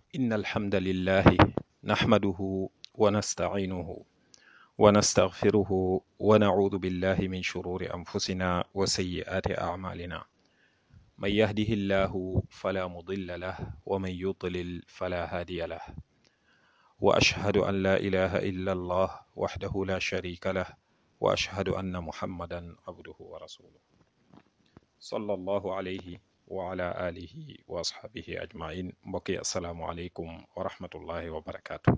إن الحمد لله نحمده ونستعينه ونستغفره ونعوذ بالله من شرور أنفسنا وسيئات أعمالنا من يهده الله فلا مضل له ومن يضلل فلا هادي له وأشهد أن لا إله إلا الله وحده لا شريك له وأشهد أن محمدا عبده ورسوله صلى الله عليه وعلى آله وأصحابه أجمعين mbokki asalaamualeykum wa rahmatullahi wa barakaatu.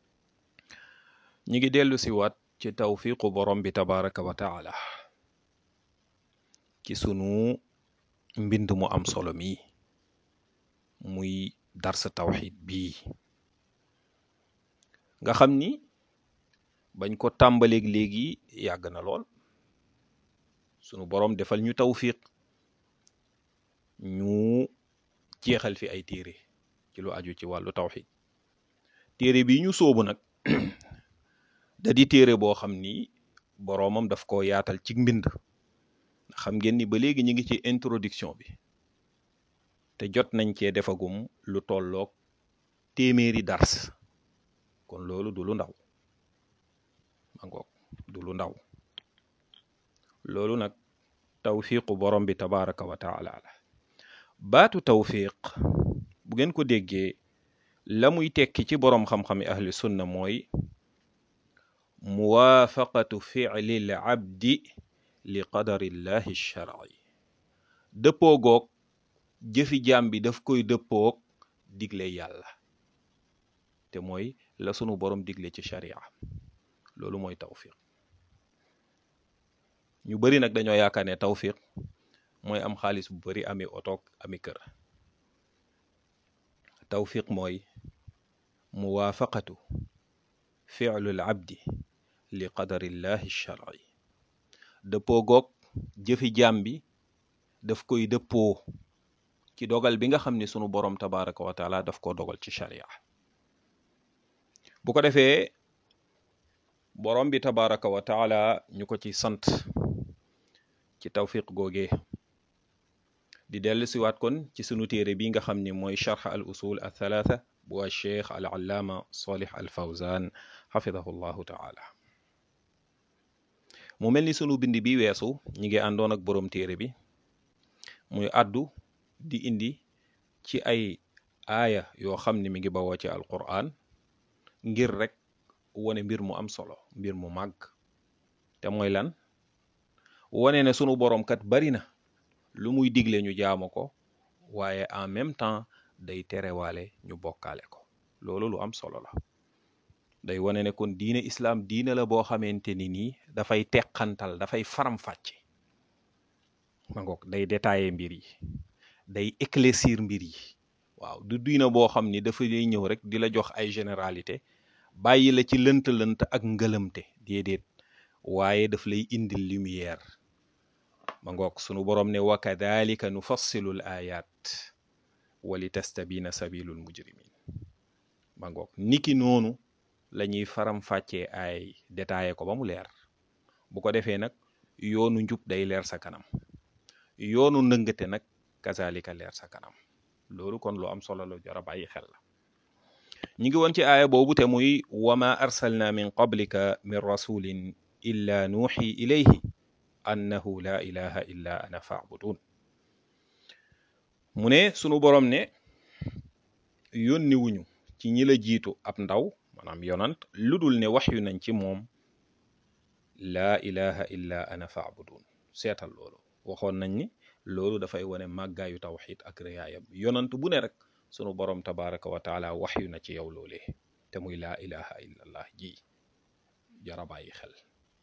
ñi ngi dellu si waat ci tawfiqu borom bi tabaraka wa taala ci sunu mbind mu am solo mi muy darsa tawxid bii nga xam ni bañ ko tàmbaleeg léegi yàgg na lool sunu borom defal ñu tawfiq ñu jeexal fi ay téere ci lu aju ci wàllu tawxid téere bi ñu sóobu nag da di téere boo xam ni boroomam daf ko yaatal ci mbind xam ngeen ni ba léegi ñu ngi ci introduction bi te jot nañ cee defagum lu tolloog téeméeri dars kon loolu du lu ndaw ma ngoog du lu ndaw loolu nag tawfiqu borom bi tabaraka wa taala la baatu tawfiq bu ngeen ko déggee la muy tekki ci boroom xam-xami ahli sunna mooy muwaafaqatu ficli l abdi li qadarillahi sharci dëppoo goog jëfi jaam bi daf koy dëppoog digle yàlla te mooy la sunu borom digle ci sharia loolu mooy tawfiq ñu bari nag dañoo yaakaar ne tawfiq mooy am xaalis bu bari ami otoog ami kër tawfiq mooy muwaafaqatu ficlul abdi li qadarillahi sharci dëppoo goog jëfi jaam bi daf koy dëppoo ci dogal bi nga xam ne sunu borom tabaraka wa taala daf ko dogal ci sharia bu ko defee borom bi tabaraka wa taala ñu ko ci sant ci tawfiq googee di dellu siwaat kon ci sunu téere bi nga xam ni mooy charx al usul al thalatha bu al cheikh al allaama salih al fawzan xafidahu llahu taala mu mel ni sunu bind bi weesu ñi ngi àndoon ak boroom téere bi muy àddu di indi ci ay aaya yoo xam ne mi ngi bawoo ci alquran ngir rek wone mbir mu am solo mbir mu màgg te mooy lan wone ne sunu boroom kat bari na lu muy digle ñu jaamu ko waaye en même temps day terewaale ñu bokkaale ko loolu lu am solo la day wone ne kon diine islaam diine la boo xamante ni nii dafay teqantal dafay faram-fàcce ma ngoog day détailler mbir yi day éclaircir mbir yi waaw du diine boo xam ni dafa lay ñëw rek di la jox ay généralité bàyyi la ci lënt-lënt ak ngëlëmte déedéet waaye daf lay indil lumière ma ngoog sunu boroom ne wa kadalika nufassilu l ayat wa li tastabina sabilul mujrimin ma ngoog niki noonu la ñuy faram-fàccee ay détaillé ko ba mu leer bu ko defee nag yoonu njub day leer sa kanam yoonu ndëngate nag kazalika leer sa kanam loolu kon lu am solo la jar a bàyyi xel la ñi ngi woon ci aaya boobu te muy wama arsalna min qablika min rasulin illa nuuxi ilayhi annahu la ilaha illa ana faabudun mu ne sunu boroom ne yónni wuñu ci ñi la jiitu ab ndaw maanaam yonant lu dul ne wax yu nañ ci moom laa ilaha illa ana faabudun seetal loolu waxoon nañ ni loolu dafay wane màggaayu tawxid ak réyaayam yonant bu ne rek sunu boroom tabaraka wa taala wax yu na ci yow loolee te muy laa ilaha illa allah ji jara bàyyi xel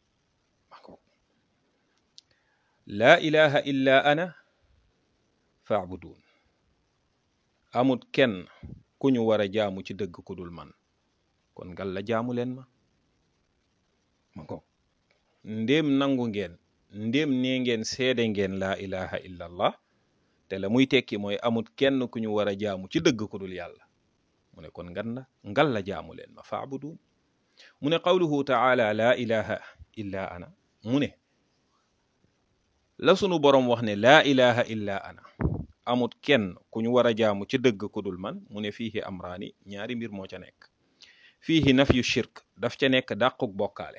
laa ilaha illa ana faabudun amut kenn ku ñu war a jaamu ci dëgg ku dul man kon ngal la jaamu leen ma ma ko ndéem nangu ngeen ndéem nee ngeen seede ngeen laa ilaha illa allah te la muy tekki mooy amut kenn ku ñu war a jaamu ci dëgg ku dul yàlla mu ne kon ngan la ngal la jaamu leen ma faabudun mu ne qawluhu taala laa ilaha illa ana mu ne la sunu boroom wax ne laa ilaha illa ana amut kenn ku ñu war a jaamu ci dëgg ku dul man mu ne fiihi amraani ñaari mbir moo ca nekk fiihi nafyu shirk daf ca nekk dàquk bokkaale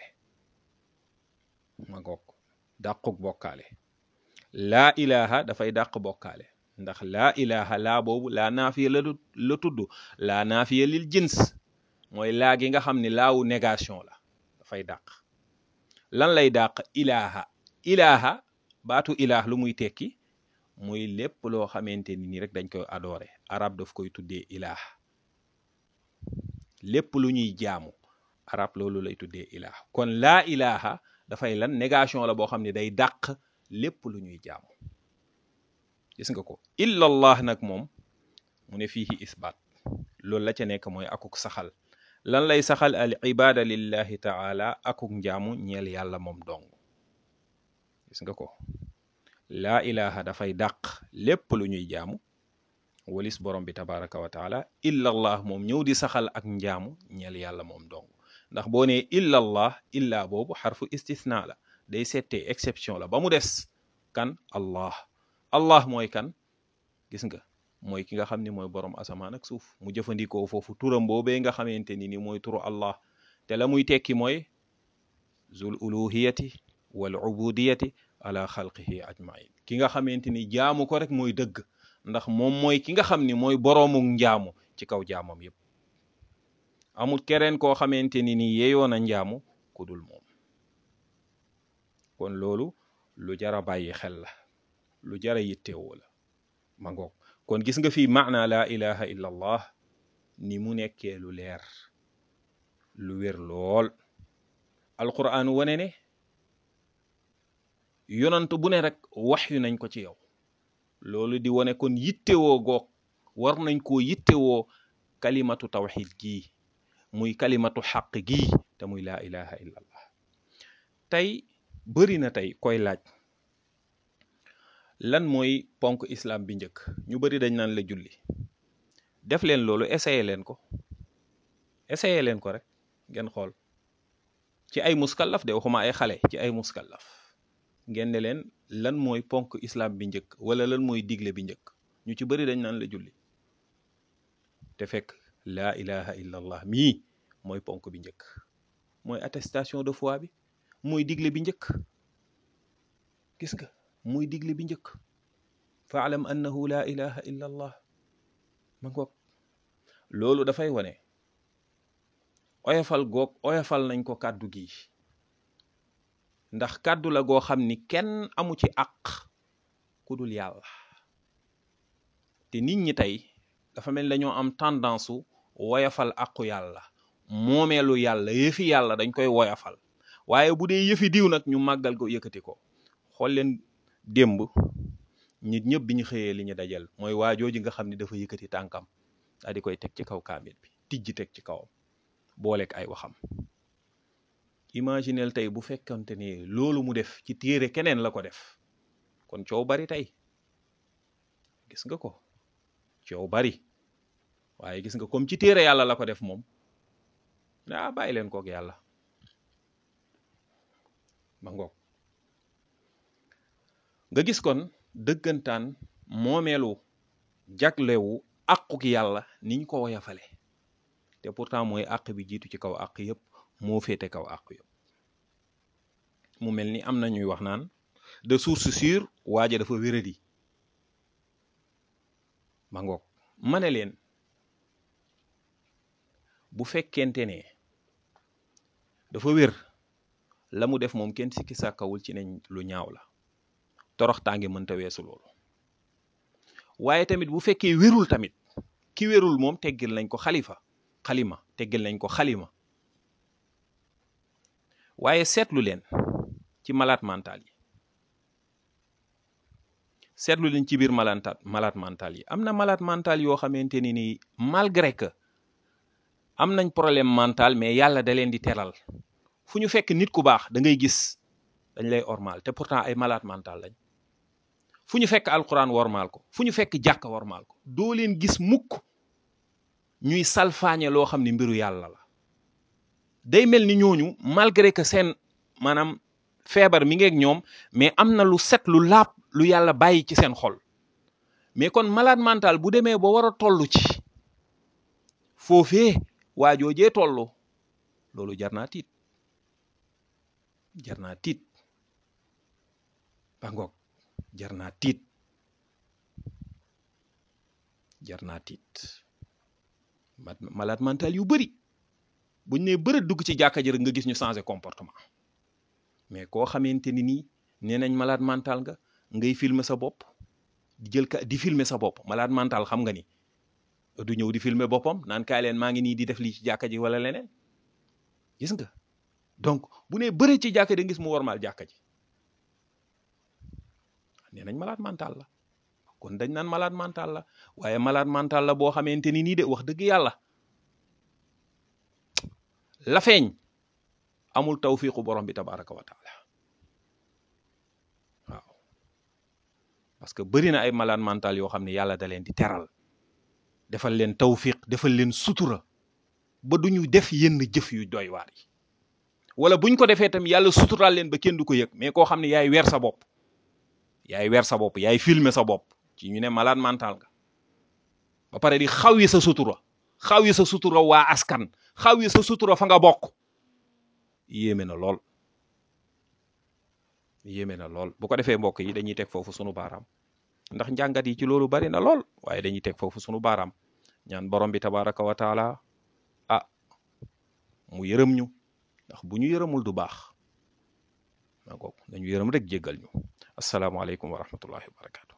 ma ngoog dàquk bokkaale laa ilaha dafay dàq bokkaale ndax laa ilaha laa boobu laa naafiya la la tudd laa naafiya lil jins mooy laa gi nga xam ne laawu négation la dafay dàq lan lay dàq ilaha ilaha baatu ilaah lu muy tekki muy lépp loo xamante ni nii rek dañ koy adorer arab daf koy tuddee ilaah lépp lu ñuy jaamu arab loolu lay tuddee ilaah kon laa ilaha dafay lan négation la boo xam ne day dàq lépp lu ñuy jaamu gis nga ko illallah nag moom mu ne fiihi isbaat loolu la ca nekk mooy akuk saxal lan lay saxal al ibada lillahi taala akuk njaamu ñeel yàlla moom dong gis nga ko laa ilaha dafay dàq lépp lu ñuy jaamu walis borom bi tabaraka wa taala illallah moom ñëw di saxal ak njaamu ñeel yàlla moom dong ndax boo nee illallah illa boobu xarfu istisna la day settee exception la ba mu des kan allah allah mooy kan gis nga mooy ki nga xam ni mooy borom asamaan ak suuf mu jëfandikoo foofu turam boobee nga xamante ni ni mooy turu allah te la muy tekki mooy zul uluhiyati wal ubudiyati ala xalqihi ajmain ki nga xamante ni jaamu ko rek mooy dëgg ndax moom mooy ki nga xam ni mooy boroomu njaamu ci kaw jaamam yépp amul keneen koo xamante ni ni yeyoon a njaamu ku dul moom kon loolu lu jara bàyyi xel la lu jara yittewoo la ma ngoog kon gis nga fii maana laa ilaha illa allah ni mu nekkee lu leer lu wér lool alquran wane ne yonant bu ne rek wax yu nañ ko ci yow loolu di wane kon yittewoo goog war nañ koo yittewoo kalimatu tawxid gii muy kalimatu xaq gii te muy laa ilaha illa allah tey bëri na tey koy laaj lan mooy ponk islam bi njëkk ñu bëri dañ naan la julli def leen loolu essayé leen ko essayé leen ko rek ngeen xool ci ay muskallaf de waxuma ay xale ci ay muskallaf ngeen ne leen lan mooy ponk islam bi njëkk wala lan mooy digle bi njëkk ñu ci bëri dañ naan la julli te fekk laa ilaha illa allah mii mooy ponk bi njëkk mooy attestation de foi bi mooy digle bi njëkk gis nga muy digle bi njëkk faalam annahu laa ilaha illa allah ma ngoog loolu dafay wane oyofal goog oyofal nañ ko kàddu gi ndax kàddu la goo xam ni kenn amu ci àq ku dul yàlla te nit ñi tey dafa mel dañoo am tendance su woyafal àqu yàlla moomeelu yàlla yëfi yàlla dañ koy woyafal waaye bu dee yëfi diw nag ñu màggal ko yëkkati ko xool leen démb nit ñëpp bi ñu xëyee li ñu dajal mooy waajooji nga xam ne dafa yëkkati tànkam daa di koy teg ci kaw kaamil bi tijji teg ci kawam booleeg ay waxam imaginel tey bu fekkante ni loolu mu def ci téere keneen la ko def kon coow bari tey gis nga ko coow bari waaye gis nga comme ci téere yàlla la ko def moom ah bàyyi leen kook yàlla ma ngoog nga gis kon dëggantaan moomeelu jaglewu àquk yàlla niñ ko woyafale te pourtant mooy àq bi jiitu ci kaw àq yëpp moo féete kaw àq yëpp mu mel ni am na ñuy wax naan de source sûre waaja dafa wéradi ma ngoog ma ne leen bu fekkente ne dafa wér la mu def moom kenn sikki sàkkawul ci nañ lu ñaaw la toroxtaange mënta weesu loolu waaye tamit bu fekkee wérul tamit ki wérul moom teggil nañ ko xalifa xalima teggil nañ ko xalima waaye seetlu leen ci malade mental yi seetlu leen ci biir malade malade mental yi am na malade mental yoo xamante ni nii malgré que am nañ problème mental mais yàlla da leen di teral fu ñu fekk nit ku baax da ngay gis dañ lay ormal te pourtant ay malade mental lañ fu ñu fekk alquran wormaal ko fu ñu fekk jàkka wormaal ko doo leen gis mukk ñuy salfaañe loo xam ne mbiru yàlla la day mel ni ñooñu malgré que seen maanaam feebar mi ngeeg ñoom mais am na lu set lu laab lu yàlla bàyyi ci seen xol mais kon malade mental bu demee ba war a toll ci foofee waajoojee tollu loolu jar naa tiit jar naa tiit ba ngoog jar naa tiit jar naa tiit malade mental yu bëri buñ ne bëri dugg ci jàkka ji rek nga gis ñu changer comportement mais koo xamante ni nii nee nañ malade mental nga ngay filmer sa bopp di jël ka di filmer sa bopp malade mental xam nga ni du ñëw di filmer boppam naan kaay leen maa ngi nii di def lii ci jàkka ji wala leneen gis nga donc bu nee bëri ci jàkka di gis mu warmaal jàkka ji nee nañ malade mental la kon dañ naan malade mental la waaye malade mental la boo xamante ni nii de wax dëgg yàlla la feeñ amul tawfiqu borom bi tabaraka wa taala waaw parce que bëri na ay malade mental yoo xam ne yàlla da leen di teral defal leen tawfiq defal leen sutura ba duñu def yenn jëf yu doy waar yi wala buñ ko defee tam yàlla suturaal leen ba kenn du ko yëg mais koo xam ne yaay weer sa bopp yaay weer sa bopp yaay filmer sa bopp ci ñu ne malade mental nga ba pare di xaw yi sa sutura xaw yi sa sutura waa askan xaw yi sa sutura fa nga bokk yéeme na lool yéeme na lool bu ko defee mbokk yi dañuy teg foofu sunu baaraam ndax njàngat yi ci loolu bari na lool waaye dañuy teg foofu sunu baaraam ñaan borom bi tabaraka wa taala ah mu yërëm ñu ndax bu ñu yërëmul du baax maa ngoog dañu yërëm rek jéggal ñu asalaamaaleykum wa rahmatullahi wa barakatu